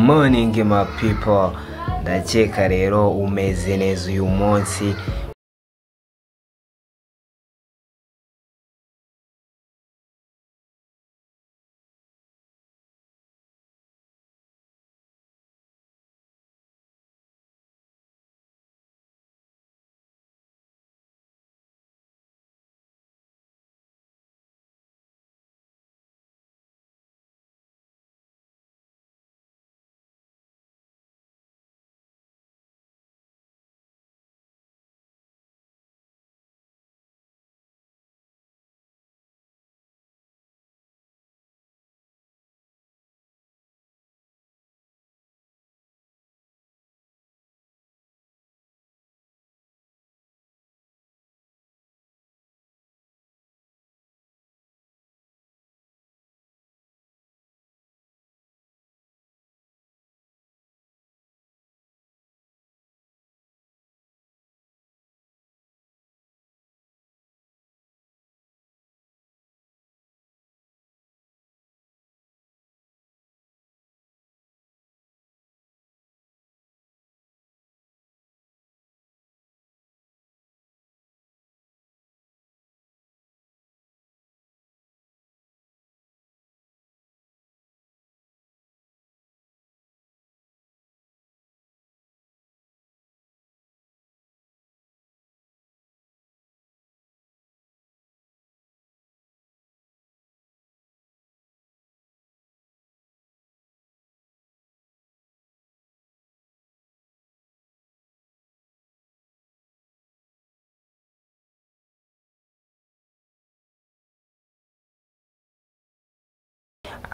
morning my people ndakeka rero umeze neza uyu munsi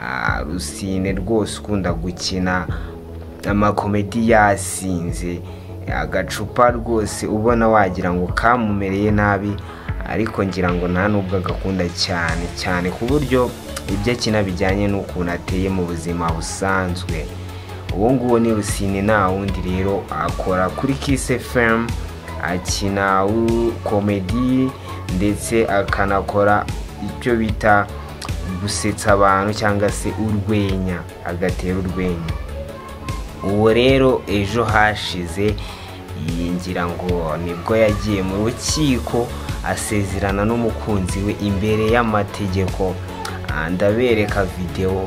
Ah, rusine rwose ukunda gukina amakomedi yasinze agacupa rwose ubona wagira ngo kamumereye nabi ariko ngira ngo nta n'ubwo agakunda cyane cyane ku buryo ibyo akina bijyanye n'ukuntu ateye mu buzima busanzwe uwo nguwo ni rusine nta wundi rero akora kuri kise femu akina komedi ndetse akanakora icyo bita gusetsa abantu cyangwa se urwenya agatera urwenya uwo rero ejo hashize yingira ngo nibwo yagiye mu rukiko asezerana n'umukunzi we imbere y'amategeko ndabereka videwo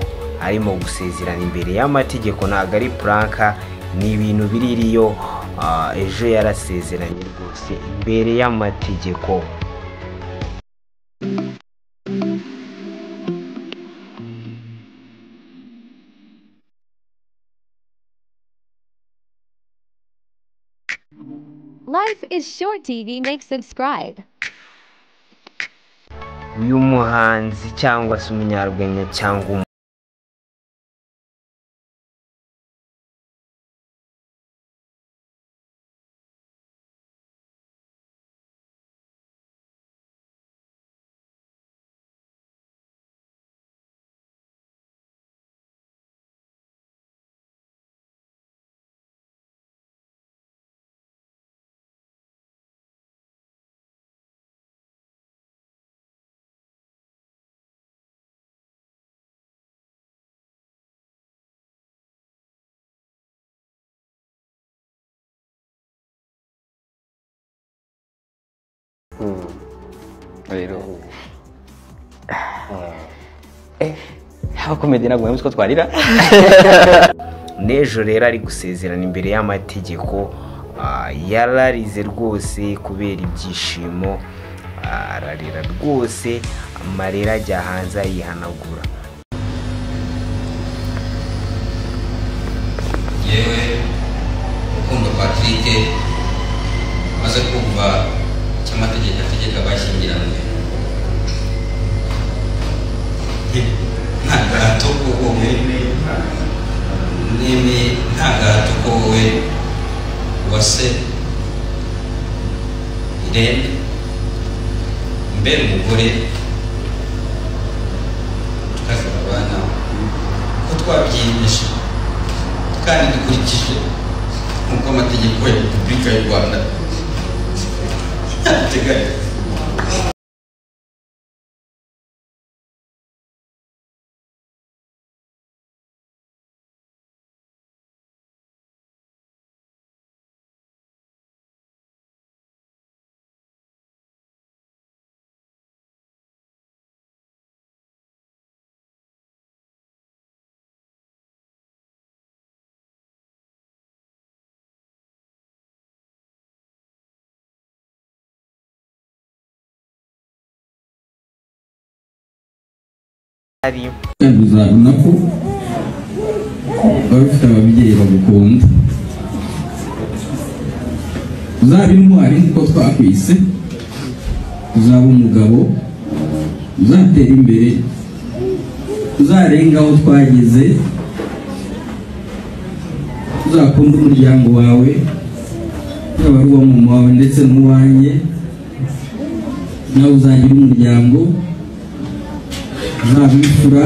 arimo gusezerana imbere y'amategeko ntabwo ari puranka ni ibintu biririyo ejo yarasezeranye rwose imbere y'amategeko Life is Short TV. Make subscribe. uyu muhanzi cyangwa se umunyarwenya cyangwa umu rero abakomedi ntabwo bemeza ko twarira n'ejo rero ari gusezerana imbere y'amategeko ah, yararize rwose kubera ibyishimo ah, ararira rwose amarira ajya hanze ayihanagura yewe rukundo patrick maze kumva icyo amategeko ategeka abashyingiranywe nta gahato ko wowe nemeye nta gahato ko wowe uwase irene mbere umugore tukagira abana ko twabyiyemeje kandi dukurikije nk'uko amategeko ya repubulika y'u rwanda abiteganya ari uzabona ko waba ufite ababyeyi bagukunda uzaba intwari nk'uko twakwise uzaba umugabo uzatera imbere uzarenga aho twageze uzakunde umuryango wawe yaba ari uwa mama wawe ndetse n'uwanjye nawe uzagira umuryango uzabifura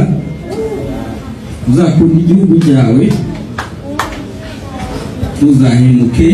uzakunda igihugu cyawe uzahemuke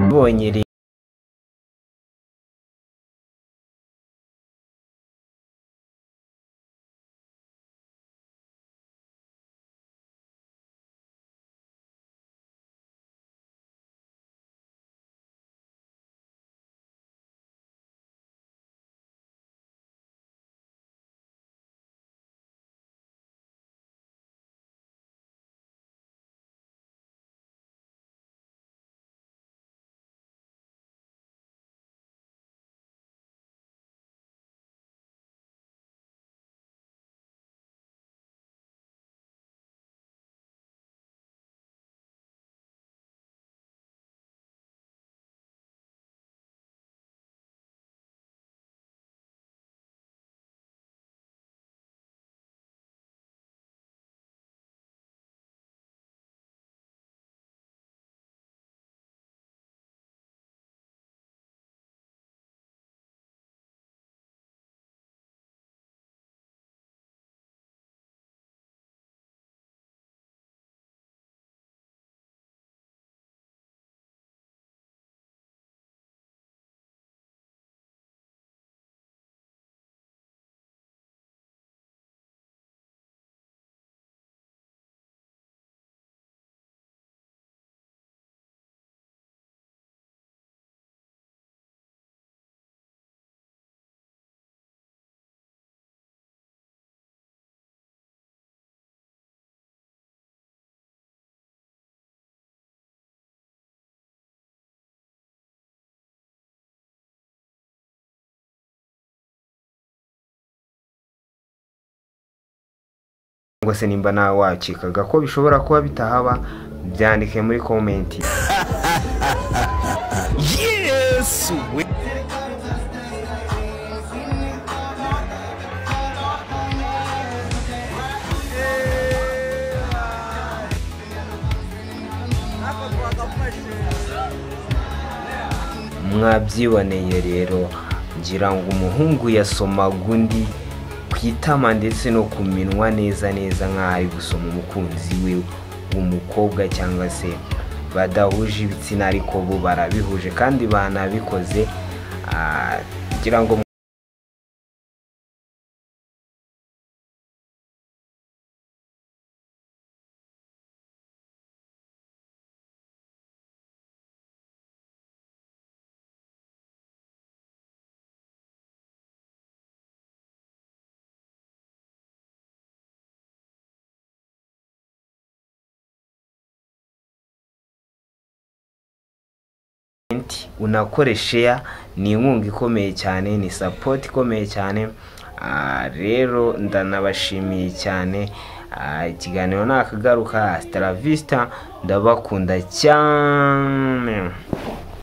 abonye rero ngo se nimba nawe wacikaga ko bishobora kuba bitahaba byandike muri komenti mwabyiboneye rero ngira ngo umuhungu yasomaga undi ku itama ndetse no ku minwa neza neza nk'aho ari gusoma umukunzi we umukobwa cyangwa se badahuje ibitsina ariko bo barabihuje kandi banabikoze ah, kugira ngo Int, unakore share ni inkunga ikomeye cyane ni support ikomeye cyane Ah, rero ndanabashimiye cyane Ah, ikiganiro nakagaruka hasta la vista ndabakunda cyane